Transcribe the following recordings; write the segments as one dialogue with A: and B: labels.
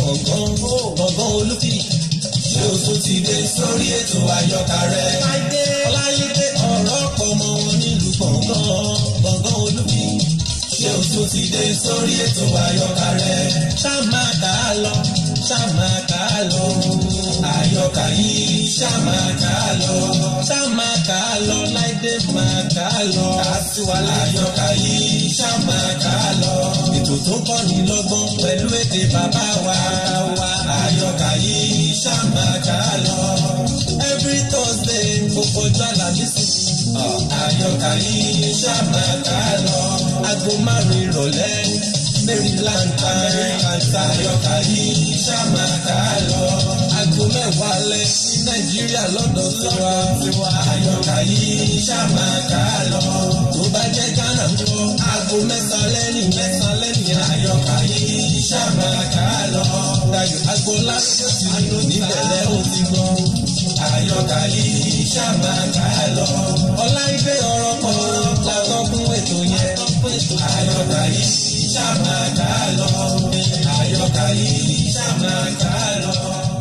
A: gbọ̀ngàn gbọ̀ngàn olùkí ṣé o tún ti dé sórí ètò àyọkà rẹ. ọláyédè ọ̀rọ̀ pọ̀ mọ́ wọn nílùú gbọ̀ngàn gbọ̀ngàn olùkí ṣé o tún ti dé sórí ètò àyọkà rẹ. ṣá máa kà á lọ ṣá máa kà á lọ àyọkà yìí ṣá máa kà á lọ ṣá máa kà á lọ láìdé máa kà á lọ àtiwálé àyọkà yìí ṣá máa kà á lọ ètò tó kọ́ ní lọ́gbọ́n pẹ̀lú èdè bàbá wa wa àyọkà yìí ṣá máa kà á lọ every thursday gbogbo ọjọ́ àlàmísì àyọkà yìí ṣá máa kà á lọ aago márùn-ún ìrọ̀lẹ́ maryland american àyọkà yìí ṣá máa kà á lọ aago mẹ́wàá lẹ́ ní nàìjíríà lọ́dọ̀ tiwa tiwa àyọkà yìí ṣá máa kà á lọ tó bá jẹ́ ghana ń kọ́ aago mẹ́sàn-án lẹ́yìn mẹ́sàn-án lẹ́yìn àyọkà yìí ṣá máa kà á lọ dayo agboola àánú níbẹ̀lẹ̀ ó ti gbọ́ àyọkà yìí ṣá máa kà á lọ ọláìdé ọ̀rọ̀ pọ̀ làtọ́ fún ètò yẹn àyọkà yìí ṣá máa kà á lọ àyọkà yìí ṣá máa kà á lọ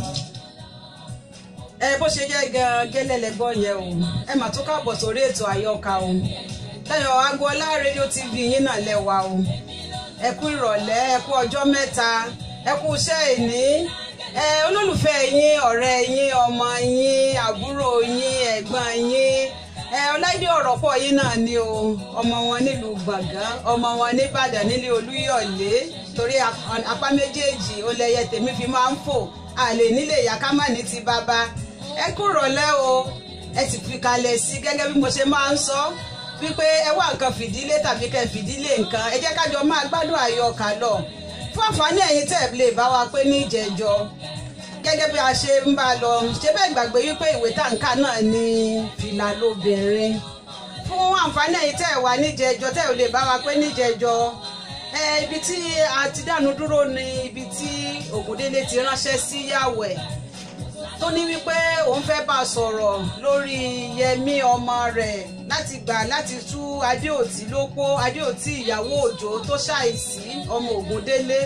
B: ẹ bó ṣe jẹ́ gan gẹ́lẹ́lẹ́gbọ́ yẹn o ẹ mà tún káàbọ̀ sórí ètò àyọkà o Táyọ̀ Agboola rédíò tv yín náà lẹ́wà o ẹ kú ìrọ̀lẹ́ ẹ kú ọjọ́ mẹ́ta ẹ kú iṣẹ́ ìní ẹ olólùfẹ́ yín ọ̀rẹ́ yín ọmọ yín àbúrò yín ẹ̀gbọ́n yín ẹ ọláìdé ọ̀rọ̀ pọ̀ yín náà ni o ọmọ wọn nílùú gbọ̀ngàn ọmọ wọn nìbàdàn nílé olúyọ̀lé torí apá méjèèjì ó lẹyẹ tèmi fi máa ń fò àlè nílé ìyá ká má ní ti bàbá ẹ kú rọ̀lẹ́ o ẹ sì fi kalẹ̀ sí gẹ́gẹ́ bí mo ṣe máa ń sọ wípé ẹ wá nǹkan fìdílé tàbí kẹ́ fìdílé nǹkan ẹ jẹ́ kájọ máa gbádùn àyọkà lọ fún àǹfààní ẹ̀yin tẹ́ ẹ lè bá wa pé ní ìjẹ́jọ́ gẹ́gẹ́ bí a ṣe ń bá a lọ ṣé bẹ́ẹ̀ gbàgbé wípé ìwé tàǹkà náà ni fìlà lóbìnrin fún àǹfààní ẹ̀yin tẹ́ ẹ wà níjẹ́jọ́ tẹ́ ẹ lè bá wa pé níjẹ́jọ́ ẹ ibi tí a ti dánu dúró ni ibi tí Ògúndélé ti ránṣẹ́ sí Yàwẹ̀ tó ní wípé òun fẹ́ bá a sọ̀rọ̀ lórí Yẹmí ọmọ rẹ̀ láti gbà láti tú Adéòtí lópó Adéòtí ìyàwó Òjó tó ṣàìsí ọmọ Ògúndélé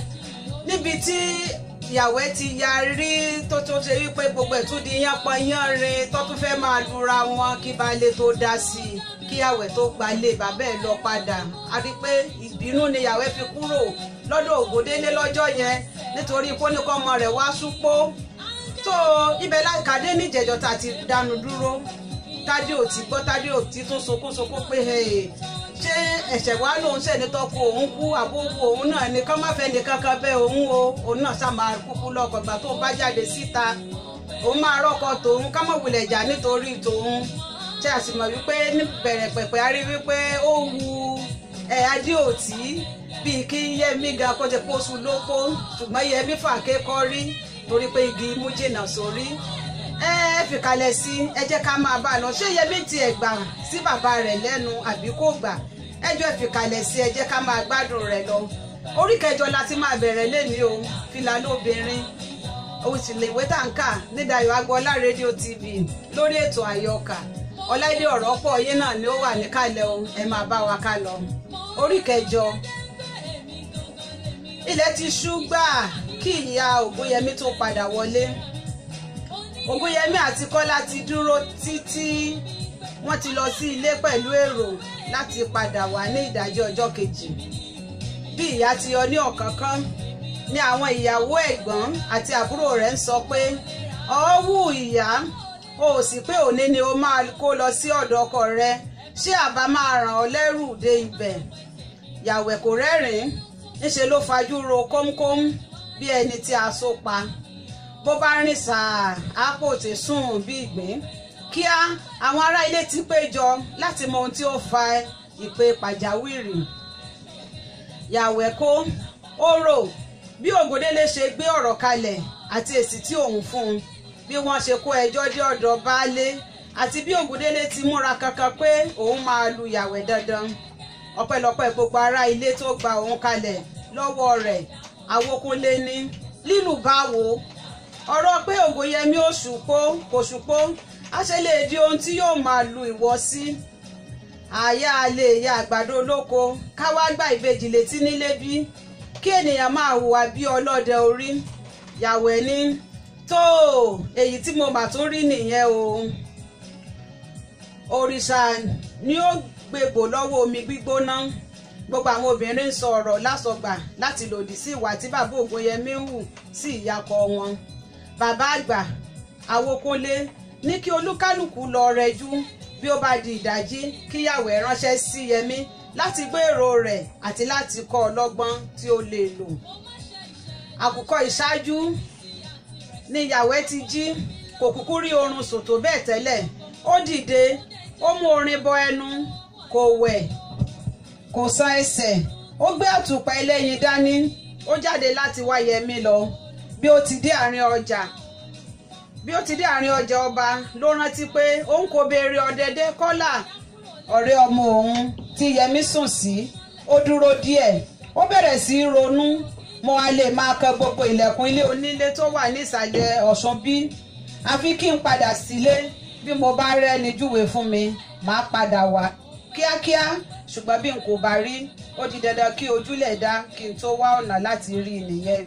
B: níbi tí Yàwẹ̀ ti yarí tó tó ṣe wípé gbogbo ẹ̀ tún di yánpọnyánrin tó tún fẹ́ máa lura wọn kí baálé tó dá sí i kí Yàwẹ̀ tó gbalé bàbá ẹ̀ lọ padà a rí pé ìbínú ni Yàwẹ̀ fi kúrò lọ́dọ̀ Ògúndélé lọ́jọ́ yẹn nítorí kóníkọ́mọ rẹ̀ wá súpó tó ibẹ̀ lákàdé níjẹ̀jọ́ tá a ti dánu dúró tádé ò ti gbọ́ tádé ò ti tún sunkún sunkún pé ṣé ẹ̀ṣẹ̀ wá lòun ṣẹ̀ ní tọ́kù òun kú àbúrò òun náà ni kán má fẹ́ nìkan kan bẹ́ẹ̀ òun o òun náà sá máa kúkú lọ́kọ̀ gbà tó bá jáde síta òun máa rọ́kọ tòun ká mọ̀ wulẹ̀ jà nítorí tòun ṣé a sì mọ̀ wípé ní bẹ̀rẹ̀ pẹ̀pẹ̀ a rí wípé ó wu ẹ̀ Adéòtí bíi kí Yẹmí ga kó ti pósù lóko ṣùgbọ́n Yẹmí fàáké kọ́ rí torí pé igi mú jìnnà sórí ẹ fìkàlẹ̀ sí ẹ jẹ́ ká máa bá a lọ ṣé Yẹmí tiẹ̀ gbà sí bàbá rẹ̀ lẹ́nu àbí kò gbà ẹjọ́ fìkàlẹ̀ sí ẹ jẹ́ ká máa gbádùn rẹ̀ lọ orí kẹjọ la ti máa bẹ̀rẹ̀ lẹ́ni o fìlà lóbìnrin òsìlèwé tàǹkà ní Dayọ̀ Agboola rédíò tv lórí ètò àyọkà ọláìdé ọ̀rọ̀ pọ̀ yín náà ni ó wà níkàlẹ̀ o ẹ máa bá wa ká lọ orí kẹjọ ilẹ̀ ti ṣú gbáà kí ìyá ògúnyẹmí tó padà wọlé ògúnyẹmí àti kọ́lá ti dúró títí wọ́n ti lọ sí ilé pẹ̀lú èrò láti padà wá ní ìdájọ́ ọjọ́ kejì bí ìyá ti yọ ní ọ̀kánkán ni àwọn ìyàwó ẹ̀gbọ́n àti àbúrò rẹ̀ ń sọ pé ọ̀ọ́wù ìyá o ò sì pé òní ni o máa kó lọ sí ọ̀dọ̀ ọkọ rẹ ṣé àbá máa ràn ọ́ lẹ́rù dé ibẹ̀ yàwẹ̀ kò rẹ́rìn-ín níṣe ló fajú ro kómkóm bí ẹni tí a so pa bó bá rìn sàá àpò tí sùn bí ìgbín kíá àwọn ará ilé ti péjọ láti mọ ohun tí ó fa ìpè pàjáwìrì yàwẹ̀ kó ó rò bí Ògúndélé ṣe gbé ọ̀rọ̀ kalẹ̀ àti èsì tí òun fún un bí wọ́n ṣe kó ẹjọ́ dé ọ̀dọ̀ baálé àti bí Ògúndélé ti múra kankan pé òun máa lu yàwẹ̀ dandan ọpẹ́lọpẹ́ gbogbo ará ilé tó gba òun kalẹ̀ lọ́wọ́ rẹ̀ àwòkúnlé ní lílù báwo ọ̀rọ̀ pé Ògúnyẹmí ò ṣùpó kò ṣùpó a ṣe lè di ohun tí yóò máa lu ìwọ sí àyà lè ya àgbàdo olóko káwá gbà ìbejì létí nílé bí kí ènìyàn máa hùwà bí ọlọ́dẹ orí yàwẹ̀ ní tó èyí tí mo mà tún rí nìyẹn o òrìṣà ni ó gbègbò lọ́wọ́ omi gbígbóná gbogbo àwọn obìnrin ń sọ ọ̀rọ̀ lásọgbà láti lòdì sí ìwà tí bàbá ògùnyẹmí ń hù sí ìyàkọ wọn bàbá àgbà àwòkúnlé ní kí olúkálùkù lọ rẹjú bí ó bá di ìdájí kíyàwó ẹ̀ ránṣẹ́ sí yẹmí láti gbé èrò rẹ̀ àti láti kọ́ ọ lọ́gbọ́n tí ó lè lò àkùkọ ìṣáájú ni ìyàwó ẹ̀ ti jí kò kúkú rí oorun sùn tó bẹ́ẹ̀ tẹ́lẹ̀ ó dìde ó mú orin bọ ẹnu kò wẹ̀ kò san ẹsẹ̀ ó gbé àtùpà ẹlẹ́yin dání ó jáde láti wá yẹmí lọ bí ó ti dé àárín ọjà bí ó ti dé àárín ọjà ọba ló rántí pé òun kò béèrè ọ̀dẹ̀dẹ̀ kọ́là ọ̀rẹ́ ọmọ òun tí yẹmí sùn sí ó dúró díẹ̀ ó bẹ̀rẹ̀ sí í ronú mo á lè máa kan gbogbo ilẹ̀kùn ilé onílé tó wà nísàlẹ̀ ọ̀ṣun bí àfi kí n padà sílé bí mo bá rẹ́ni júwe fún mi màá padà wá kíákíá ṣùgbọ́n bí n kò bá rí ó di dandan kí ojúlẹ̀ dá kí n tó wá ọ̀nà láti rí i nìyẹn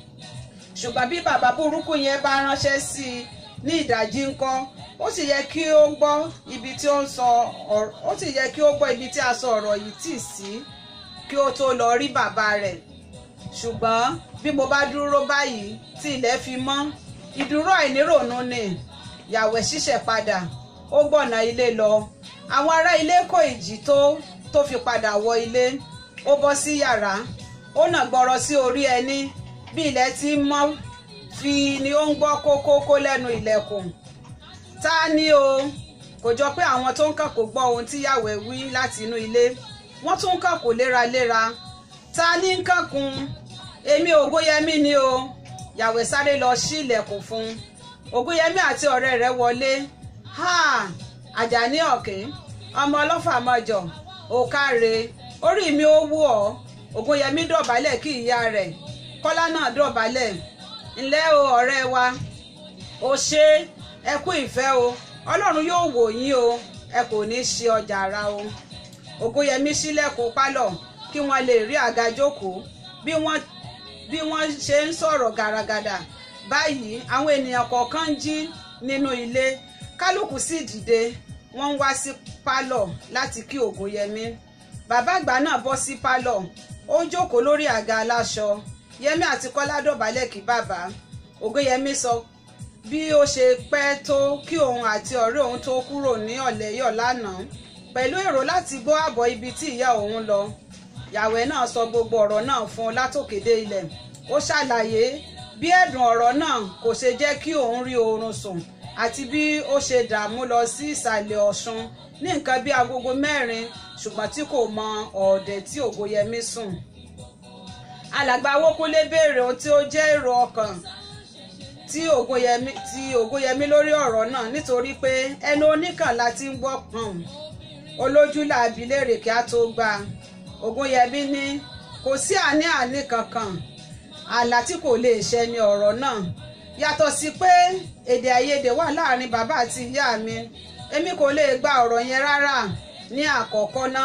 B: ṣùgbọ́n bí bàbá burúkú yẹn bá ránṣẹ́ sí i ní ìdájí ńkọ́ ó sì yẹ kí ó gbọ́ ibi tí ó ń sọ ọ̀rọ̀ ó sì yẹ kí ó gbọ́ ibi tí a sọ ọ̀rọ̀ yìí tì sí kí ó tó lọ rí bàbá rẹ̀ ṣùgbọ́n bí mo bá dúró báyìí tí ilẹ̀ fi mọ́ ìdúró àìníròónú ni yàwẹ̀ ṣíṣẹ̀ padà ó gbọ̀nà ilé lọ àwọn ará ilé kò ìjì tó tó fi padà wọ ilé ó bọ́ sí yàrá ó nà gbọ́rọ̀ sí orí ẹní bí ilẹ̀ ti mọ́ fi ni ó ń gbọ́ kókókó lẹ́nu ilẹ̀kùn ta ni o kò jọ pé àwọn tó ń kàn kò gbọ́ ohun tí yàwẹ̀ wí láti inú ilé wọ́n tún ń kàn kò léraléra ta ní ń kànkùn èmi ògóyẹmí ni o yàwẹ̀ sáré lọ sí ilẹ̀kùn fún ògóyẹmí àti ọ̀rẹ́ rẹ̀ wọlé ha àjàní ọ̀kẹ́ ọmọ ọlọ́fà mọ́jọ òkàrè orí mi ó wú ọ ògóyẹmí dọ̀bálẹ̀ kí ìyá rẹ̀ kọ́lá náà dọ̀bálẹ̀ ǹlẹ́ o ọ̀rẹ́ wa o ṣe ẹ kú ìfẹ́ o ọlọ́run yóò wò yín o ẹ kò ní í ṣe ọjà ara o ògóyẹmí ṣílẹ̀kùn pálọ̀ kí wọ́n lè rí àga jókòó bí wọ́n bí wọ́n ṣe ń sọ̀rọ̀ gàràgàdà báyìí àwọn ènìyàn kọ̀ọ̀kan ń jí nínú ilé kálukú sì dìde wọ́n ń wá sí pálọ̀ láti kí ògóyẹmí bàbá àgbà náà bọ́ sí pálọ̀ ó jókòó lórí àga aláṣọ yẹmí àti kọ́lá dọ̀bálẹ̀ kí bàbá ògóyẹmí sọ bí ó ṣe pẹ́ tó kí òun àti ọ̀rẹ́ òun tó kúrò ní ọ̀lẹ́yọ̀ lánàá pẹ̀lú èrò láti gbọ́ àbọ̀ ibi tí ìyá òun lọ yàwẹ̀ náà sọ gbogbo ọ̀rọ̀ náà fún un látòkèdè ilẹ̀ ó ṣàlàyé bí ẹ̀dùn ọ̀rọ̀ náà kò ṣe jẹ́ kí òun rí oorun sùn àti bí ó ṣe dààmú lọ sí ìsàlẹ̀ ọ̀ṣun ní nǹkan bí agogo mẹ́rin ṣùgbọ́n tí kò mọ ọ̀ọ̀dẹ̀ tí ògóyẹmí sùn alàgbà awókúnlé béèrè ohun tí ó jẹ́ èrò ọkàn tí ògóyẹmí tí ògóyẹmí lórí ọ̀rọ̀ náà nítorí pé ẹnu oníkàn láti ń gbọ́ pọ̀n olójú làbí léèrè kí á tó gbà ògóyẹmí ní kò sí àní-àní kankan àlá tí kò lè ṣẹ ni ọ̀rọ̀ náà yàtọ̀ sí pé èdè àìyedè wà láàrin bàbá àti ìyá mi èmi kò lè gba ọ̀rọ̀ yẹn rárá ní àkọ́kọ́ náà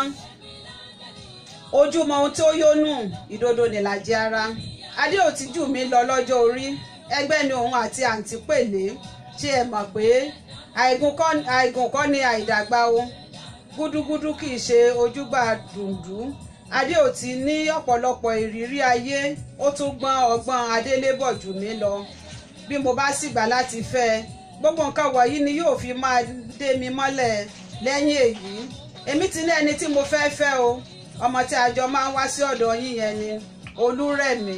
B: ojúmọ ohun tí ó yónú ìdodo nìlàjì ara adéòtí jù mí lọ lọ́jọ́ orí ẹgbẹ́ ni òun àti àǹtí pèlé ṣé ẹ mọ̀ pé àìgùn kọ́ ni àìdàgbà o gúdúgúdú kì í ṣe ojúgbà dùndú adéòtí ní ọ̀pọ̀lọpọ̀ ìrírí ayé ó tún gbọ́n ọgbọ́n adélébọ̀ jù mí lọ bí mo bá sì gbà láti fẹ́ ẹ gbogbo nǹkan wọ̀nyí ni yóò fi máa dé mi mọ́lẹ̀ lẹ́yìn èyí èmi ti ní ẹni tí mo fẹ́ fẹ́ o ọmọ tí a jọ máa ń wá sí ọ̀dọ̀ yín yẹn ni olúrẹ̀mí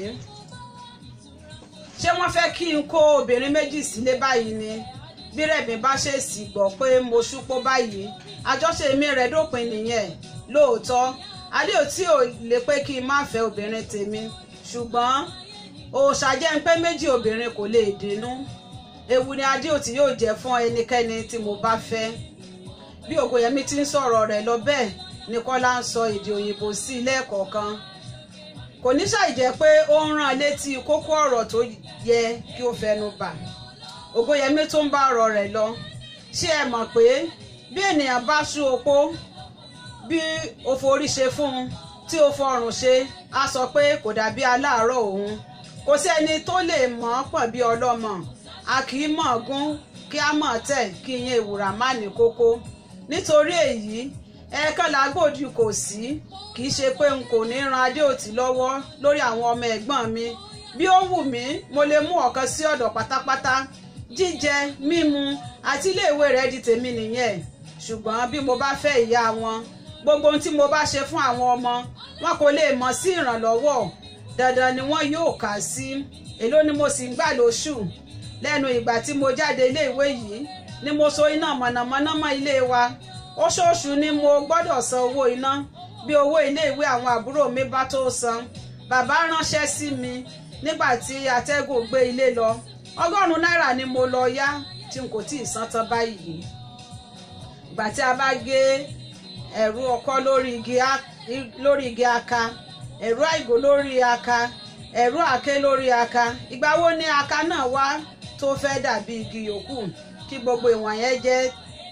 B: ṣé wọ́n fẹ́ kí n kó obìnrin méjì sílé báyìí ni bí rẹ̀mí bá ṣèèsì gbọ́ pé mo ṣúpó báyìí àjọṣe mi rẹ̀ dópin nìyẹn lóòótọ́ adéòtí ò lè pé kí n má fẹ́ obìnrin tèmi ṣùgbọ́n òòṣà jẹ́ ń pé méjì obìnrin kò lè dínú ewu ni adéòtí yóò jẹ́ fún ẹnikẹ́ni tí mo bá fẹ́ bí ògòyẹmí ti ń sọ̀rọ̀ rẹ̀ lọ bẹ́ẹ̀ ni kọ́lá ń sọ èdè òyìnbó sí ilé ẹ̀kọ́ kan kò ní ṣàì jẹ́ pé ó ń rán létí kókó ọ̀rọ̀ tó yẹ kí ó fẹnu bà ògòyẹmí tó ń bá ọ̀rọ̀ rẹ̀ lọ ṣé ẹ mọ̀ pé bí ènìyàn bá sú opó bí òforí ṣe fún un tí ó fọrùn ṣe á sọ pé kò dàbí aláàárọ̀ òun kò sí ẹni tó lè mọ̀ ọ́ pọ̀ bí ọlọ́mọ a kì í mọ̀ gún kí á mọ̀ tẹ̀ kí iye ìwúrà má ní kókó nítorí èyí ẹ̀ẹ̀kan làgbòdì kò sí kì í ṣe pé n kò ní ran adéòtí lọ́wọ́ lórí àwọn ọmọ ẹ̀gbọ́n mi bí ó wù mí mo lè mú ọ̀kan sí ọ̀dọ̀ pátápátá jíjẹ mímu àti iléèwé rẹ̀ di tèmi nìyẹn ṣùgbọ́n bí mo bá fẹ́ ìyá wọn gbogbo ohun tí mo bá ṣe fún àwọn ọmọ wọn kò lè mọ̀ sí ìrànlọ́wọ́ dandan ni wọn yóò kà sí èló ni mo sì ń gbà lóṣù lẹ́nu ìgbà tí mo jáde iléèwé yìí ni mo so iná mọ̀nàmọ́ná mọ́ ilé wa oṣooṣù ni mo gbọ́dọ̀ san owó iná bí owó iléèwé àwọn àbúrò mi bá tó san bàbá ránṣẹ́ sí mi nígbà tí atẹ́gùn gbé ilé lọ ọgọ́rùn-ún náírà ni mo lọ yá tí n kò tí ì san tán báyìí ìgbà tí a bá gé ẹ̀rú ọkọ́ lórí igi lórí igi aka ẹ̀rú àìgò lórí aka ẹ̀rú àké lórí aka ìgbà wo ni aka náà wá tó fẹ́ dàbí igi yòókù kí gbogbo ìwọ̀n yẹn jẹ́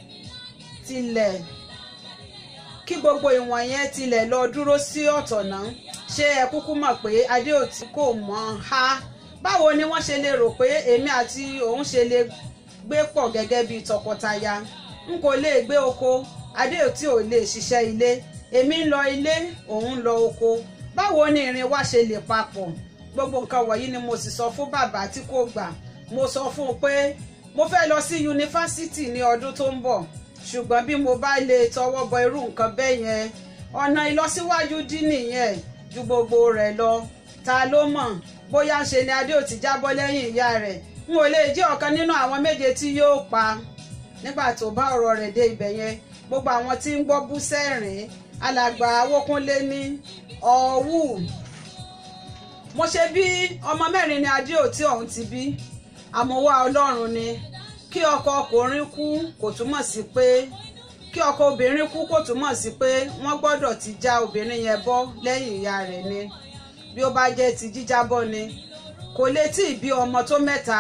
B: tilẹ̀ kí gbogbo ìwọ̀n yẹn tilẹ̀ lọ dúró sí ọ̀tọ̀ náà ṣé ẹ kúkú mọ̀ pé adéòtí kò mọ̀ ha báwo ni wọ́n ṣe lè rò pé èmi àti òun ṣe lè gbé pọ̀ gẹ́gẹ́ bíi tọkọtaya n kò lè gbé oko adéòtí ò lè ṣiṣẹ́ ilé èmi ń lọ ilé òun ń lọ oko báwo ni ìrìn wa ṣe lè papọ̀ gbogbo nǹkan wọ̀nyí ni mo sì sọ fún bàbá tí kò gbà mo sọ fún un pé mo fẹ́ lọ sí yunifásítì ní ọdún tó ń bọ̀ ṣùgbọ́n bí mo bá lè tọwọ́ bọ irú nǹkan bẹ́ẹ̀ yẹn ọ̀nà ìlọsíwájú dín nìyẹn ju gbogbo rẹ̀ lọ ta ló mọ̀ bóyá ṣe ni adéòtí jábọ́ lẹ́yìn ìyá rẹ̀ n ò lè jẹ́ ọ̀kan nínú àwọn méje tí yóò pa nígbà tó bá ọ̀rọ̀ rẹ̀ dé ibẹ̀ yẹn gbogbo àwọn tí ń gbọ́ bú sẹ́rìn alàgbà awókúnlé ní ọ̀wù mo ṣe bí ọmọ mẹ́rin ni adéòtí ọ̀hún ti bí àmọ́wá ọlọ́run ni kí ọkọ ọkùnrin kú kò túmọ̀ sí pé kí ọkọ obìnrin kú kò túmọ̀ sí pé wọ́n gbọ́dọ̀ ti já obìnrin yẹn bọ́ lẹ́yìn ìyá rẹ̀ ni bí ó bá jẹ́ ti jíjábọ́ ni kò lè tí ì bí ọmọ tó mẹ́ta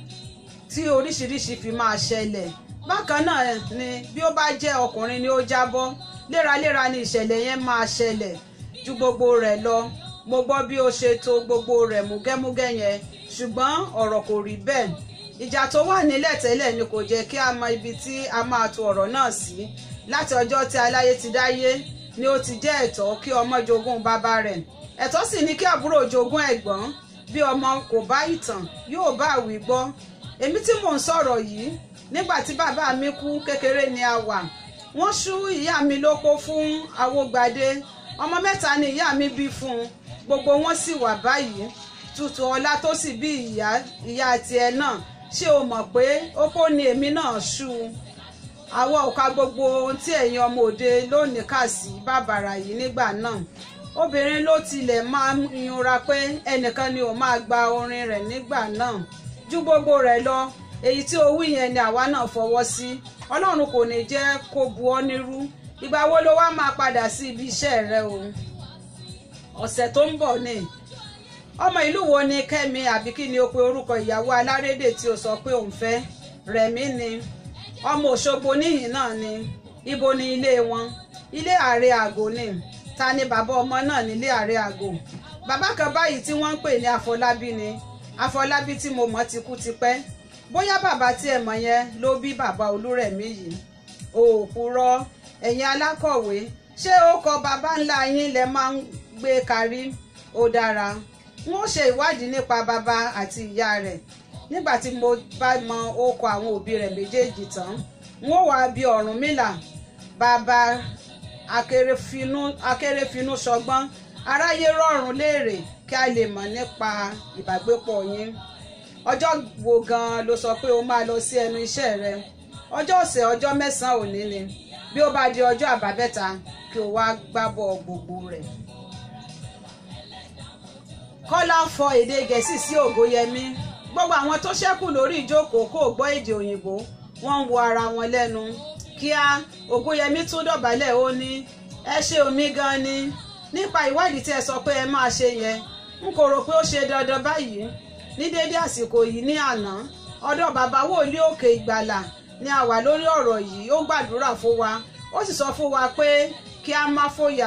B: tí oríṣiríṣi fi máa ṣẹlẹ̀ bákan náà ni bí ó bá jẹ́ ọkùnrin ni ó jábọ́ léraléra ni ìṣẹ̀lẹ̀ yẹn máa ṣẹlẹ̀ ju gbogbo rẹ̀ lọ mo gbọ́ bí ó ṣe to gbogbo rẹ̀ múgẹ́múgẹ́ yẹn ṣùgbọ́n ọ̀rọ̀ kò rí bẹ́ẹ̀ ìjà tó wà nílẹ̀ tẹ́lẹ̀ ni kò jẹ́ kí a mọ ibi tí a máa to ọ̀rọ̀ náà sí láti ọjọ́ tí aláyé ti dáyé ni ó ti jẹ́ ẹ̀tọ́ kí ọmọ jogún bàbá rẹ̀ ẹ̀tọ́ sì ni kí àbúrò jogún ẹ̀gbọ́n bí ọmọ kò bá ìtàn yóò bá àwí gbọ́ èmi tí mò ń sọ̀rọ̀ yìí nígbà tí bàbá mi kú kékeré ni a wà wọ́n ṣú ìyá mi lóko fún awógbadé ọmọ mẹ́ta ni ìyá mi bí fún un gbogbo wọn sì wà báyìí tutù ọlá tó sì bí ìyá ìyá tiẹ̀ náà ṣé o mọ̀ pé opó ni èmi náà ṣú àwọn òka gbogbo ohun tí ẹ̀yin ọmọ òde lónìí kà sí bàbàrà yìí nígbà náà obìnrin ló tilẹ̀ máa ń yunra pé ẹnìkan ni ò máa gba orin rẹ̀ nígbà náà ju gbogbo rẹ̀ lọ èyí tí o wí yẹn ni àwa náà fọwọ́ sí ọlọ́run kò ní jẹ́ kó bu ọ́ nírú ìgbà wo ló wá máa padà sí ibi iṣẹ́ rẹ o ọ̀sẹ̀ tó ń bọ̀ ni ọmọ ìlú wo ni kẹ́mi àbí kí ni o pe orúkọ ìyàwó alárédè tí o sọ pé òun fẹ́ rẹ̀mí ni ọmọ òṣogbo níyìn náà ni ibo ni ilé wọn ilé ààrẹ àgò ni ta ni bàbá ọmọ náà nílé ààrẹ àgò bàbá kan báyìí tí wọ́n ń pè ní àfọlábí ni àfọlábí tí mo mọ̀ ti kú tipẹ́ bóyá bàbá tí ẹ mọ̀ yẹn ló bí bàbá olúrẹ̀mí yìí òòpùrọ̀ ẹ̀yin alákọ̀wé ṣé ó kọ bàbá ńlá yín lẹ máa ń gbé kárí ó dára wọn ó ṣe ìwádìí nípa bàbá àti ìyá rẹ̀ nígbà tí mo bá mọ orúkọ àwọn òbí rẹ̀ méjèèjì tán wọn ó wá bí Ọ̀rúnmìlà bàbá akérèfínú ṣọgbọ́n aráyé rọrùn léèrè kí a lè mọ̀ nípa ìbágbépọ̀ yín ọjọ́ wo gan-an ló sọ pé o máa lọ sí ẹnu iṣẹ́ rẹ ọjọ́ ọ̀sẹ̀ ọjọ́ mẹ́sàn-án òní ni bí ó bá di ọjọ́ àbábẹ́ta kí o wá gbábọ̀ gbogbo rẹ̀. kọ́lá fọ èdè gẹ̀ẹ́sì sí ògóyẹmí gbogbo àwọn tó ṣẹ́kù lórí ìjókòó kò gbọ́ èdè òyìnbó wọ́n ń wo ara wọn lẹ́nu kíá ògóyẹmí tún dọ̀bálẹ̀ ó ní ẹ ṣe omi gan ni nípa ìwádìí tí ẹ sọ pé ẹ máa ṣe yẹn n kò rò pé ó ṣe dandan báyìí ní déédé àsìkò yìí ní àná ọ̀dọ̀ bàbá wòlíì òkè ìgbàlà ni a wà lórí ọ̀rọ̀ yìí ó gbàdúrà fún wa ó sì sọ fún wa pé kí a má fòyà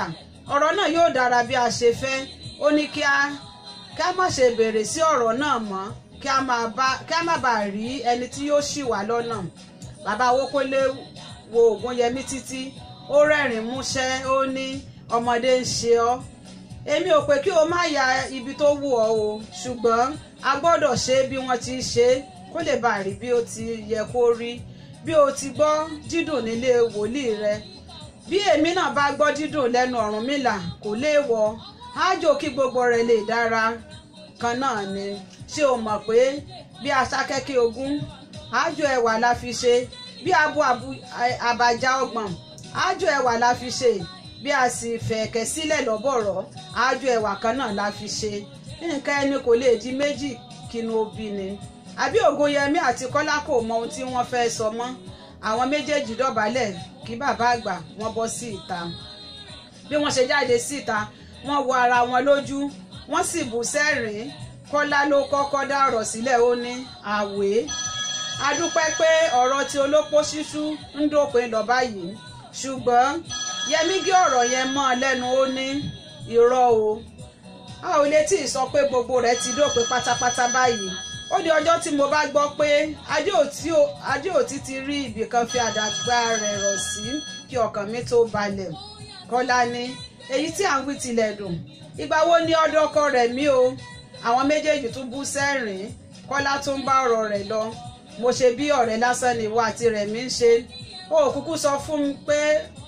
B: ọ̀rọ̀ náà yóò dára bí a ṣe fẹ́ ó ní kí a kí a má ṣe béèrè sí ọ̀rọ̀ náà mọ́ kí a má bá- kí a má bàa rí ẹni tí yóò ṣì wá lọ́nà bàbá Owókọ́lé wo Ògúnyẹmí títí ó rẹ́rìn músẹ́ ó ní ọmọdé ń ṣe ọ́ èmi ò pé kí o má ya ibi tó wù ọ́ o ṣùgbọ́n a gbọ́dọ̀ ṣe é bí wọ́n ti ṣe é kó lè bàa rí bí ó ti yẹ kó rí bí o ti gbọ́ dídùn nílé wòlíì rẹ bí èmi náà bá gbọ́ dídùn lẹ́nu Ọ̀rúnmìlà kò léèwọ̀ ájò kí gbogbo rẹ̀ lè dára kan náà ni ṣé o mọ̀ pé bí aṣákẹ́kẹ́ ogún ájò ẹwà la fi ṣe bí abo abu- a- àbàjá ọgbọ̀n ájò ẹwà la fi ṣe bí a sì fẹ̀ẹ̀kẹ́ sílẹ̀ lọ́bọ̀rọ̀ ájò ẹwà kan náà la fi ṣe nǹkan ẹni kò lè di méjì kínú obì ni àbí Ògúnyẹmí àti Kọ́lá kò mọ ohun tí wọ́n fẹ́ sọ mọ́ àwọn méjèèjì dọ̀bálẹ̀ kí bàbá àgbà wọ́n bọ́ sí ìta bí wọ́n ṣe jáde síta wọ́n wo ara wọn lójú wọ́n sì bú sẹ́rìn-ín Kọ́lá ló kọ́kọ́ dá ọ̀rọ̀ sílẹ̀ ó ní àwé a dúpẹ́ pé ọ̀rọ̀ tí olópó ṣíṣú ń dópin lọ báyìí ṣùgbọ́n Yẹmí gé ọ̀rọ̀ yẹn mọ́ ọ lẹ́nu ó ní irọ́ o a ò lè tí ì sọ pé gbogbo rẹ̀ ti dópin pátápátá báyìí ó di ọjọ́ tí mo bá gbọ́ pé Adéòtí ò- Adéòtí ti rí ibìkan fi àdàgbà rẹ̀ rọ̀ sí kí ọkàn mi tó balẹ̀ Kọ́lá ní èyí tí à ń wí tilẹ̀ dùn ìgbà wo ni ọdọ ọkọ rẹ̀ mí o àwọn méjèèjì tún bú sẹ́rìn-ín Kọ́lá tún bá ọ̀rọ̀ rẹ̀ lọ mo ṣe bí ọ̀rẹ́ lásán ni ìwọ àti rẹ̀ mi ń ṣe ó kúkú sọ fún mi pé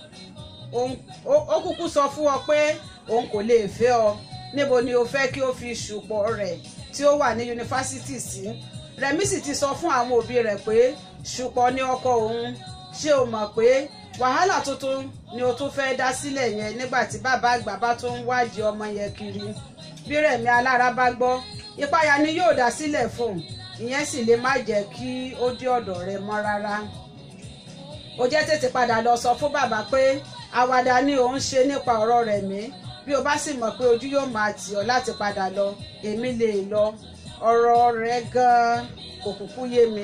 B: òun- ó ó kúkú sọ fún ọ pé òun kò lè fẹ́ ọ níbo ni o fẹ́ kí o fi ṣùpọ̀ rẹ̀ tí ó wà ní yunifásitì sí Rẹ̀mí sì ti sọ fún àwọn òbí rẹ̀ pé ṣùpọ̀ ní ọkọ òun ṣé o mọ̀ pé wàhálà tuntun ni o tún fẹ́ dá sílẹ̀ yẹn nígbà tí bàbá àgbà bá tún ń wádìí ọmọ yẹn kiri bí Rẹ̀mí alára bá gbọ́ ìpayà ni yóò dá sílẹ̀ fún un ìyẹn sì lè má jẹ́ kí ó dé ọ̀dọ̀ rẹ̀ mọ́ rárá ó jẹ́ tètè padà lọ sọ fún bàbá pé àwàdà ni òun ṣe nípa ọ̀rọ̀ rẹ̀ mí bí o bá sì mọ̀ pé ojú yóò máa tì ọ́ láti padà lọ èmi lè lọ ọ̀rọ̀ rẹ̀ gan-an kò kúkú yé mi.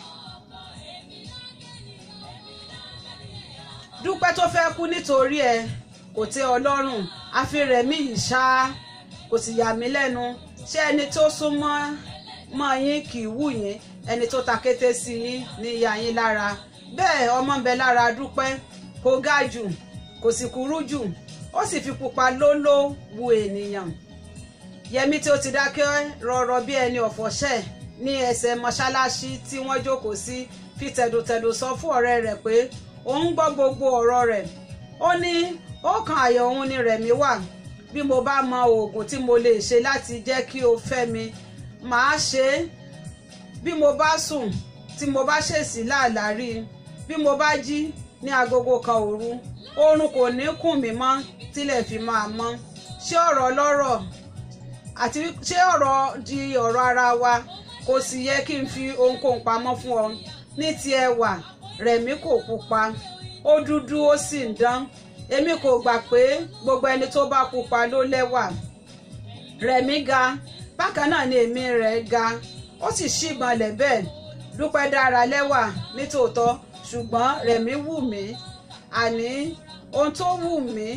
B: dúpẹ́ tó fẹ́ kú nítorí ẹ kò tẹ́ ọ lọ́rùn àfi rẹ̀mí yìí ṣá kò sì yà mí lẹ́nu ṣé ẹni tó súnmọ́ mọ́ yín kì í wù yín ẹni tó ta kété sí yín ní ya yín lára bẹ́ẹ̀ ọmọ ń bẹ lára dúpẹ́ kò ga jù kò sì kúrú jù ó sì fi pupa lóló wu ènìyàn yẹmi tí ó ti dákẹ́ rọrọ bí ẹni ọ̀fọ̀ṣẹ́ ní ẹsẹ̀ mọ́ṣáláṣí tí wọ́n jókòó sí fi tẹ̀dùtẹ̀dù sọ fún ọ̀rẹ́ rẹ̀ pé òun gbọ́ gbogbo ọ̀rọ̀ rẹ̀ ó ní ó kan àyà òun ni rẹ̀mí wà bí mo bá mọ oògùn tí mo lè ṣe láti jẹ́ kí o fẹ́ mi màá ṣe é bí mo bá sùn tí mo bá ṣèṣì láàlárí bí mo bá jí ní agogo kan òru oorun kò ní kùn mí mọ́ tílẹ̀ fi máa mọ́ ṣé ọ̀rọ̀ ọlọ́rọ̀ àti ṣé ọ̀rọ̀ di ọ̀rọ̀ ara wa kò sì yẹ kí n fi ohunkóhun pamọ́ fún ọ ní ti ẹwà rẹ̀mí kò pupa ó dúdú ó sì ń dán èmi kò gbà pé gbogbo ẹni tó bá pupa ló lẹ́wà rẹ̀mí ga bákan náà ni èmi rẹ̀ ga ó sì ṣìgbọnlẹ̀ bẹ́ẹ̀ dúpẹ́ dára lẹ́wà nítòótọ́ ṣùgbọ́n rẹ̀mí wù mí àní ohun tó wù mí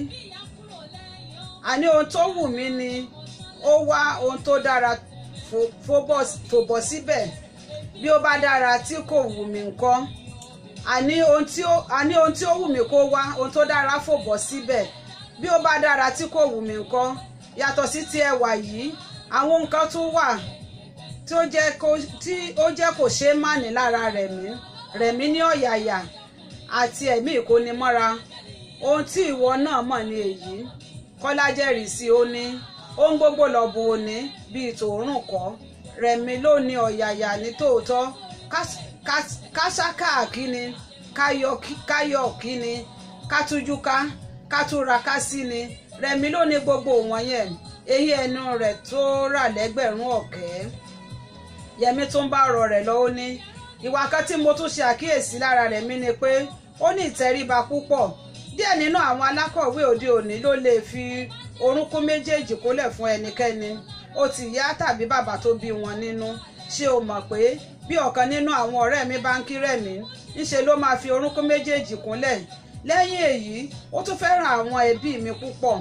B: àní ohun tó wù mí ni ó wá ohun tó dára fò- fòbọ̀- fòbọ̀ síbẹ̀ bí ó bá dára tí kò wù mí ńkọ́ àní ohun tí ó àní ohun tí ó wù mí kó wá ohun tó dára fòbọ̀ síbẹ̀ bí ó bá dára tí kò wù mí ńkọ́ yàtọ̀ sí ti ẹwà yìí àwọn nǹkan tún wà tí ó jẹ́ kó tí ó jẹ́ kò ṣeé má ní lára rẹ̀mí rẹ̀mí ní ọ̀yàyà àti ẹ̀mí ìkónimọ́ra ohun tí ìwọ náà mọ̀ ní èyí kọ́lá jẹ́rìí sí ó ní ohun gbogbo lọ́bùn òní bíi tòórùn kọ́ rẹ̀mí ló ní ọ̀yàyà ní tòótọ́ kás- kás- kásáká kíni káyọ̀ kí- káyọ̀ kíni kátújúká kátúraká sí ni rẹ̀mí ló ní gbogbo wọ̀nyẹn èyí ẹnu rẹ̀ tó rà lẹ́gbẹ̀rún ọ̀kẹ́ yẹmi tún bá ọ̀rọ̀ rẹ̀ lọ ó ní ìwà kan tí mo tún ṣe àkíyèsí lára rẹ̀ mí ni pé ó ní ìtẹríba púpọ̀ díẹ̀ nínú àwọn alákọ̀wé òde òní ló lè fi orúnkún méjèèjì kólẹ̀ fún ẹnikẹ́ni ó ti ìyá tàbí bàbá tó bí wọn nínú ṣé o mọ̀ pé bí ọ̀kan nínú àwọn ọ̀rẹ́ mi bá ń kí rẹ̀mí ńṣe ló máa fi orúnkún méjèèjì kúnlẹ̀ lẹ́yìn èyí ó tún fẹ́ràn àwọn ẹbí mi púpọ̀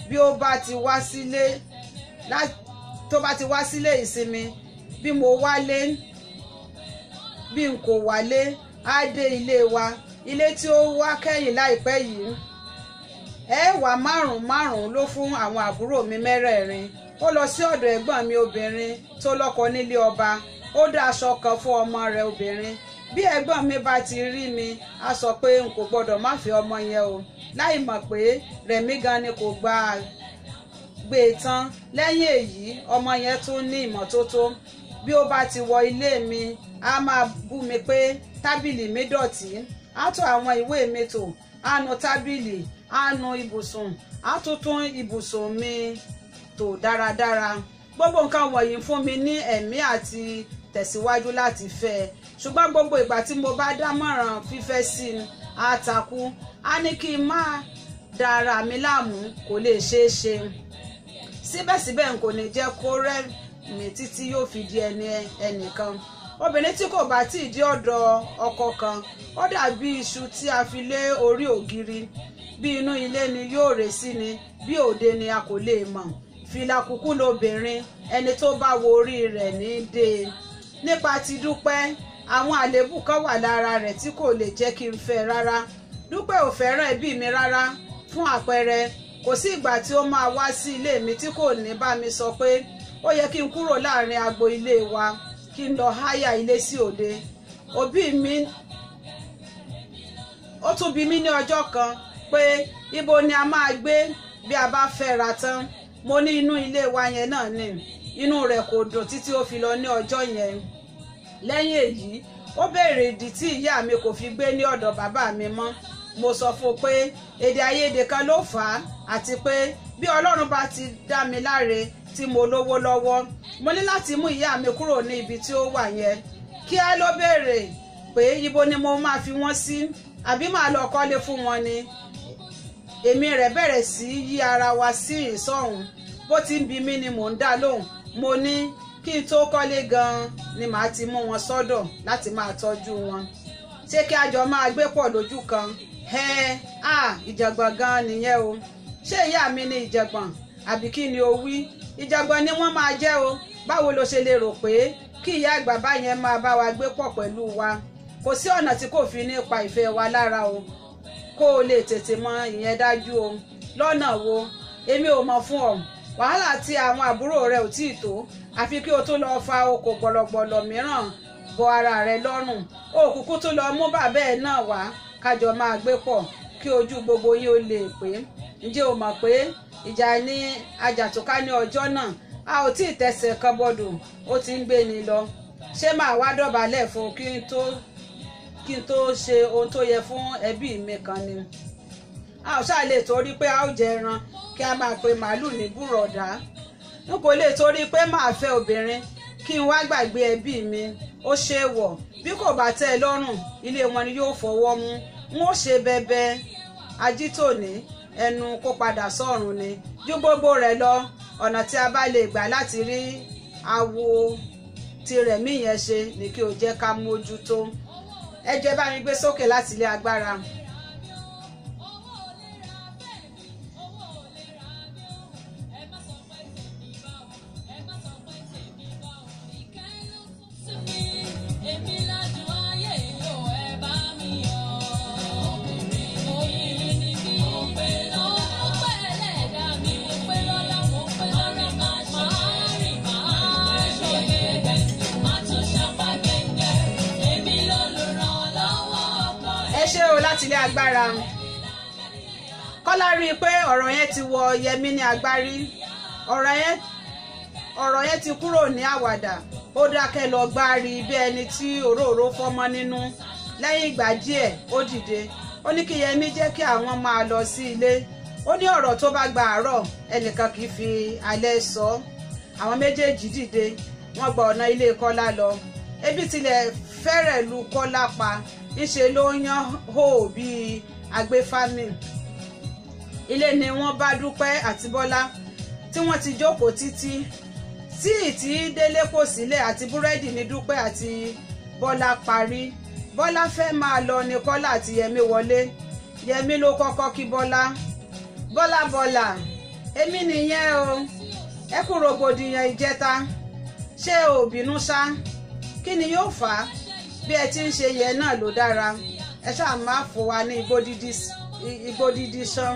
B: bí ó bá ti wá sílé tó bá ti wá sílé ìsinmi bí mo wálé bí n kò wálé á dé ilé wa ilé tí ó wá kẹ́yìn láìpẹ́ yìí ẹ̀ẹ́wàá márùn-ún márùn-ún ló fún àwọn àbúrò mi mẹ́rẹ̀ẹ̀rin ó lọ sí ọ̀dọ̀ ẹ̀gbọ́n mi obìnrin tó lọ́kọ nílé ọba ó dá aṣọ kan fún ọmọ rẹ̀ obìnrin bí ẹ̀gbọ́n mi bá ti rí mi á sọ pé n kò gbọ́dọ̀ má fi ọmọ yẹn o láì mọ̀ pé rẹ̀mí gan ni kò gba gbé e tán lẹ́yìn èyí ọmọ yẹn tún ní ìmọ́tótó bí ó bá ti wọ ilé mi á máa bú mi pé tábìlì mi dọ̀tí á tún àwọn ìwé mi tò á nu tábìlì á nu ibùsùn á tún tún ibùsùn mi tò dáradára gbogbo nǹkan wọ̀nyí fún mi ní ẹ̀mí àti tẹ̀síwájú láti fẹ́ ẹ ṣùgbọ́n gbogbo ìgbà tí mo bá dámọ̀ràn fífẹ́ sí i á takú á ní kí n má da ara mi láàmú kò lè ṣeé ṣe síbẹ̀síbẹ̀ n kò ní jẹ́ kó rẹ́ mi títí yóò fi di ẹni ẹnìkan obìnrin tí kò bá tí ì dé ọ̀dọ̀ ọkọ kan ó dàbí iṣu tí a fi lé orí ògiri bí inú ilé ni yóò rè sí ni bí òde ni a kò lè mọ̀ fìlà kúkú lobìnrin ẹni tó bá wo orí rẹ̀ ní dé nípa ti dúpẹ́ àwọn àléébù kan wà lára rẹ̀ tí kò lè jẹ́ kí n fẹ́ rárá dúpẹ́ ò fẹ́ràn ẹbí mi rárá fún àpẹẹrẹ kò sí ìgbà tí ó máa wá sí ilé mi tí kò ní bá mi sọ pé ó yẹ kí n kúrò láàrin agbo ilé wa kí n lọ háyà ilé sí òde òbí mi ó tún bi mí ní ọjọ́ kan pé ibo ni a máa gbé bí a bá fẹ́ ra tán mo ní inú ilé wa yẹn náà ni inú rẹ̀ kò dùn títí ó fi lọ ní ọjọ́ yẹn lẹ́yìn èyí ó béèrè ìdí tí ìyá mi kò fi gbé ní ọ̀dọ̀ bàbá mi mọ́ mo sọ fún un pé èdè àìyedè kan ló fà á àti pé bí ọlọ́run bá ti dá mi láre tí mo lówó lọ́wọ́ mo ní láti mú ìyá mi kúrò ní ibi tí ó wà yẹn kíá ló béèrè pé ibo ni mo máa fi wọ́n sí àbí màá lọ kọ́lé fún wọn ni èmi rẹ̀ bẹ̀rẹ̀ sí yí ara wa sí ìsọ̀hún bó ti ń bi mí ni mò ń dá lóhùn mo ní kí n tó kọ́lé gan-an ni màá ti mú wọn sọ́dọ̀ láti máa tọ́jú wọn ṣé kí a jọ máa gbé pọ̀ lójú kan ẹ à ìjàngbọ̀n gan-an nìyẹn o ṣé ìyá mi ní ìjàngbọ̀n àbí kí ni o wí ìjàngbọ̀n ni wọ́n máa jẹ́ o báwo lo ṣe lè rò pé kí ìyá àgbà báyẹn máa bá wa gbé pọ̀ pẹ̀lú wa kò sí ọ̀nà tí kò fi ní pa ìfẹ́ wa lára o kó o lè tètè mọ ìyẹn dájú o lọ́nà wo èmi ò mọ̀ fún ọ wàhálà tí àwọn àbúrò rẹ ò tí ì tó àfi kí o tó lọ fa oko gbọlọgbọlọ mìíràn bọ ara rẹ lọ́rùn òkùnkùn tó lọ mú bàbá ẹ̀ náà wá kájọ máa gbé pọ̀ kí ojú gbogbo yín ó lè pé ǹjẹ́ o mọ̀ pé ìjà ní ajàtúká ní ọjọ́ náà a ò tí ì tẹsẹ̀ kan bọ́dọ̀ ó ti ń gbé ni lọ ṣé màá wá dọ̀bálẹ̀ fún kí n tó kí n tó ṣe ohun tó yẹ fún ẹbí mi kan ni a ò ṣáà lè torí pé a ó jẹ ẹran kí a máa pe màálùú ní búrọ̀dá n kò lè torí pé màá fẹ́ obìnrin kí n wá gbàgbé ẹbí mi ó ṣe é wọ̀ bí kò bá tẹ́ ẹ lọ́rùn ilé wọn ni yóò fọwọ́ mú n ó ṣe bẹbẹ ajítòní ẹnu kó padà sọ́run ni ju gbogbo rẹ̀ lọ ọ̀nà tí a bá lè gbà láti rí awo tirẹ̀ mí yẹn ṣe ni kí o jẹ́ ká mójútó ẹ jẹ́ bá mi gbé sókè láti ilé agbára. ẹ ṣé o láti ilé agbára kọ́lá rí i pé ọ̀rọ̀ yẹn ti wọ yẹmí ní agbárí ọ̀rọ̀ yẹn ọ̀rọ̀ yẹn ti kúrò ní àwàdà ó dákẹ́ lọ gbárí bí ẹni tí òróró fọ́mọ́ nínú lẹ́yìn ìgbà díẹ̀ ó dìde ó ní kí yẹmí jẹ́ kí àwọn máa lọ sí ilé ó ní ọ̀rọ̀ tó bá gba àárọ̀ ẹnìkan kì í fi alẹ́ sọ àwọn méjèèjì dìde wọ́n gba ọ̀nà ilé kọ́lá lọ ebi tilẹ̀ fẹ́rẹ̀ lu kọ́lá pa ńṣe ló yan hó bíi agbéfámì ilé ni wọ́n bá dúpẹ́ àti bọ́lá tí wọ́n ti jókòó títí tíì tí délé kò sílẹ̀ àti búrẹ́dì ní dúpẹ́ àti bọ́lá parí bọ́lá fẹ́ máa lọ ní kọ́lá àti yẹmí wọlé yẹmí ló kọ́kọ́ kí bọ́lá bọ́lá bọ́lá èmi nìyẹn o ẹ kú rògbòdìyàn ìjẹta ṣé o bínú ṣá kí ni yóò fà á bí ẹ ti ń ṣe yẹn náà ló dára ẹ ṣáà má fò wá ní igbó dídí ṣán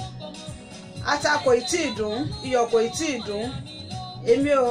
B: ata kò tí ì dùn iyọ̀ kò tí ì dùn èmi ò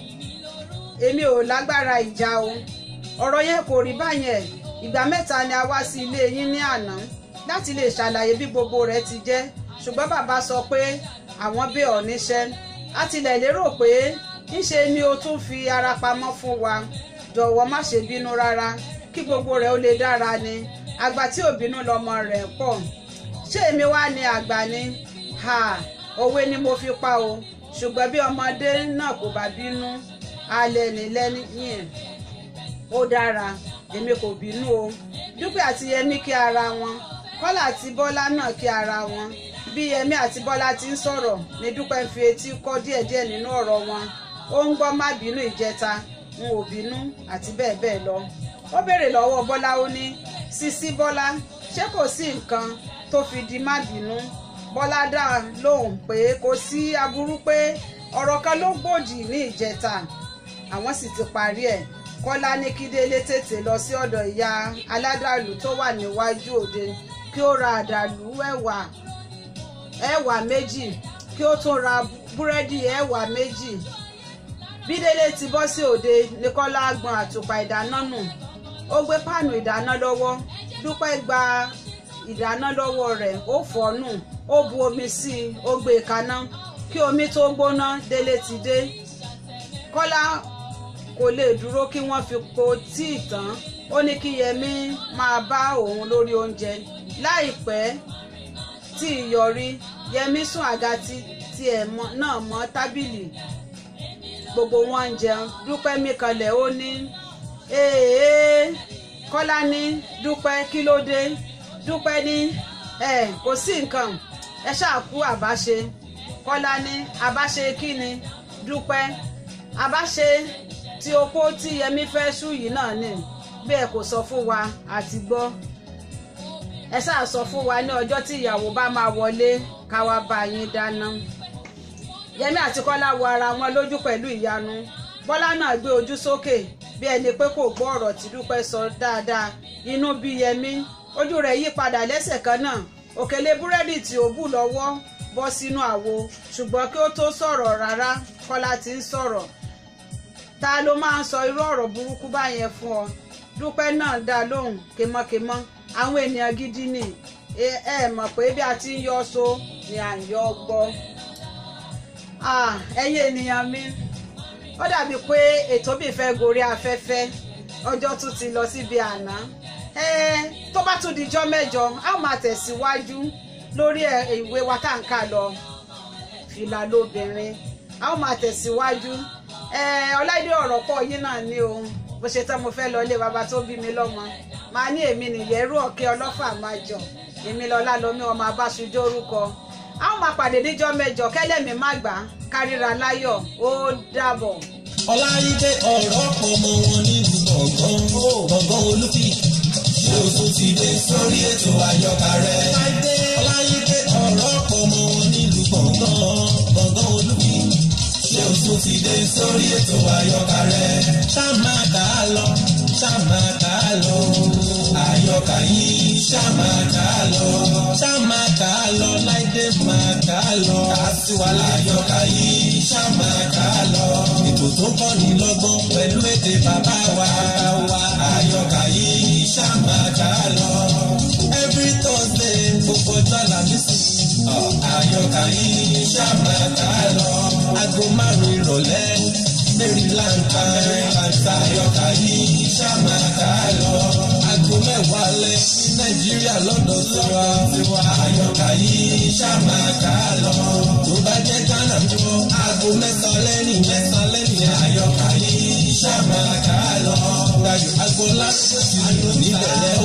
B: èmi ò lágbára ìjà o ọ̀rọ̀ yẹn kò rí báyẹn ìgbà mẹ́ta ni a wá sí ilé yín ní àná láti lè ṣàlàyé bí gbogbo rẹ̀ ti jẹ́ ṣùgbọ́n bàbá sọ pé àwọn bẹ̀ ọ́ níṣẹ́ a tilẹ̀ lérò pé ńṣe ni o tún fi ara pamọ́ fún wa jọ̀wọ́ má ṣe bínú rárá kí gbogbo rẹ̀ ó lè dára ni àgbà tí ò bínú lọmọ rẹ̀ pọ̀ ṣé èmi wá ní àgbà ni ha òwe ni mo fi pa o ṣùgbọ́n bí ọmọdé náà kò bá bínú alẹ́ ní lẹ́yìn ó dára èmi kò bínú o dúpẹ́ àti yẹmí kí ara wọn kọ́lá àti bọ́lá náà kí ara wọn bí yẹmí àti bọ́lá ti ń sọ̀rọ̀ ní dúpẹ́ ń fi etí kọ́ díẹ̀díẹ̀ nínú ọ̀rọ̀ wọn ó ń gbọ́ má bínú ìjẹta n ò bínú àti bẹ́ẹ̀ bẹ́ẹ̀ lọ ó béèrè lọ́wọ́ bọ́lá ó ní sísí bọ́lá ṣé kò sí nǹkan tó fi di má bínú bọ́lá dá lóhùn pé kò sí aburú pé ọ̀rọ̀ kan ló gbòdì ní ìjẹta àwọn sì ti parí ẹ̀ kọ́lá ní kí délé tètè lọ sí ọ̀dọ̀ ìyá aládàlú tó wà níwájú òde kí ó ra àdàlú ẹ̀wà ẹ̀wà méjì kí ó tún ra búrẹ́dì ẹ̀wà méjì bí délé ti bọ́ sí òde ní kọ́lá gbọn àtùpà ìdáná nù ó gbé páànù ìdáná lọ́wọ́ dúpẹ́ gba ìdáná lọ́wọ́ rẹ̀ ó fọ́ nù ó bu omi sí i ó gbé e kaná kí omi tó gbóná délé ti dé kọ́lá kò lè dúró kí wọ́n fi po tíì tán ó ní kí yẹmí máa bá òun lórí oúnjẹ láìpẹ́ tí ìyọrí yẹmí sún àga tiẹ̀ náà mọ́ tábìlì gbogbo wọn ń jẹun dúpẹ́ mí kanlẹ̀ ó ní èèyàn kọ́lá ní dúpẹ́ kí ló dé dúpẹ́ ní ẹ kò sí nǹkan ẹ ṣáà kú àbáṣe kọ́lá ní àbáṣe kí ni dúpẹ́ àbáṣe tí opó tí yẹmí fẹ́ ṣú yìí náà ni bí ẹ kò sọ fún wa àti gbọ́ ẹ ṣáà sọ fún wa ní ọjọ́ tí ìyàwó bá máa wọlé ká wá bá yín dáná yẹmí àti kọ́lá wo ara wọn lójú pẹ̀lú ìyanu bọ́lá náà gbé ojú sókè bí ẹni pé kò gbọ́ ọ̀rọ̀ tí dúpẹ́ sọ dáadáa inú bí yẹmí ojú rẹ̀ yí padà lẹ́sẹ̀ kan náà òkèlè búrẹ́dì tí ó bù lọ́wọ́ bọ́ sínú àwo ṣùgbọ́n kí ó tó sọ̀rọ̀ rárá kọ́lá ti ń sọ̀rọ̀ ta ló máa ń sọ irú ọ̀rọ̀ burúkú báyẹn fún ọ dúpẹ́ náà dá lóhùn kémọ́kémọ́ àwọn ènìyàn gidi ni ẹ ẹ mọ̀ pé bí a ti ń yọ so ni à ń yọ gbọ́ ẹ̀yin ènìyàn mi ó dàbí pé ètò bí fẹ́ gorí afẹ́fẹ́ ọjọ́ tún ti lọ síbi àná tó bá tún dijọ́ mẹ́jọ a máa tẹ̀síwájú lórí ìwé wa tá à ń kà lọ fìlà lóbìnrin a ó máa tẹ̀síwájú ọláìdé ọ̀rọ̀ pọ̀ yín náà ní o bó ṣe tán mo fẹ́ lọ ilé bàbá tó bí mi lọ́mọ máa ní èmi nìyẹrú ọ̀kẹ́ ọlọ́fà máa jọ èmi lọ́lá lomi ọmọ abáṣujú orúkọ a ó máa pàdé níjọ́ mẹ́jọ kẹ́lẹ́mì má gbà kárìíra láyọ̀ ó dàbọ̀.
A: ọláyídé ọ̀rọ̀ pọ̀ mọ́ wọn nílùú gbọ̀ngàn gbọ̀ngàn olúfi ṣé o tún ti dé sórí ètò àyọkà rẹ. ọláyídé ọ̀rọ̀ pọ̀ mọ́ wọn nílùú gbọ̀ngàn gbọ̀ngàn olúfi ṣé o tún ti dé sórí ètò àyọkà rẹ. ṣáàmà kà á lọ ṣáàmà kà á lọ àyọkà yìí ṣáàmà kà á lọ ṣáàmà kà á lọ láìdé máa kà á lọ àtiwálé àyọkà yìí ṣáàmà kà á lọ ètò tó kọ́ ní lọ́gbọ́n pẹ̀lú èdè bàbá wa wa àyọkà yìí ṣáàmà kà á lọ every thursday gbogbo ọjọ́ làmísì àyọkà yìí ṣáàmà kà á lọ aago márùn-ún ìrọ̀lẹ́ maryland maryland àyọkà yìí ṣáàmà kà á lọ aago mẹ́wàá lẹ́ ní nàìjíríà lọ́dọ̀ tiwa tiwa àyọkà yìí ṣáàmà kà á lọ tó bá jẹ́ ghana tó aago mẹ́ta lẹ́yìn mẹ́ta lẹ́yìn àyọkà yìí ṣáàmà kà á lọ dayo agboola níbẹ̀rẹ̀